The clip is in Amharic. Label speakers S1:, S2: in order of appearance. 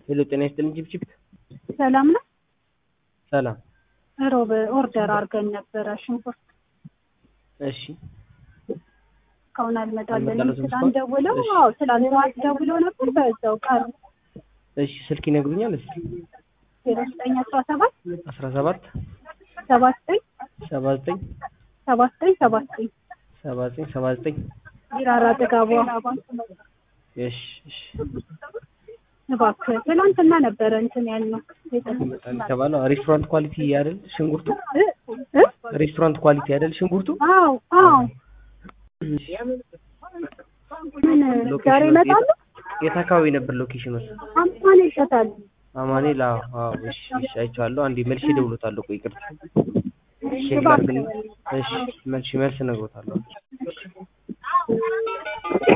S1: ሄሎ ጤና ይስጥልኝ ቺፕቺፕ
S2: ሰላም ነው።
S1: ሰላም
S2: ሮብ ኦርደር አድርገን ነበረ ሽንኩርት
S1: እሺ
S2: እስካሁን አልመጣልንም።
S1: አልመጣለትም
S2: ትናንት
S1: እስካሁን?
S2: ደውለው
S1: እሺ።
S2: አዎ ትናንት ደውለው ነበር በዛው ቀሩ።
S1: እሺ ስልክ ይነግሩኛል እስኪ
S2: ዜሮ ዘጠኝ አስራ ሰባት
S1: አስራ ሰባት
S2: ሰባ ዘጠኝ
S1: ሰባ ዘጠኝ
S2: ሰባ ዘጠኝ ሰባ ዘጠኝ
S1: ሰባ ዘጠኝ ሰባ ዘጠኝ
S2: ቢራራ ጥጋቧ
S1: እሺ እሺ
S2: እባክህ ትናንትና ነበረ እንትን ያልነው
S1: ይመጣል የተባለው ሬስቶራንት ኳሊቲ አይደል ሽንኩርቱ
S2: እ እ
S1: ሬስቶራንት ኳሊቲ አይደል ሽንኩርቱ
S2: አዎ አዎ ምን ዛሬ ይመጣሉ?
S1: የት አካባቢ ነበር ሎኬሽኑ
S2: አምሳሌ ይሸጣሉ።
S1: አማኑኤል አዎ አዎ እሺ እሺ አይቼዋለሁ አንዴ መልሼ እደውልዎታለሁ ቆይ ይቅርታ እሺ
S2: እባክህ
S1: ላድርግልኝ እሺ መልሼ መልስ እነግሮታለሁ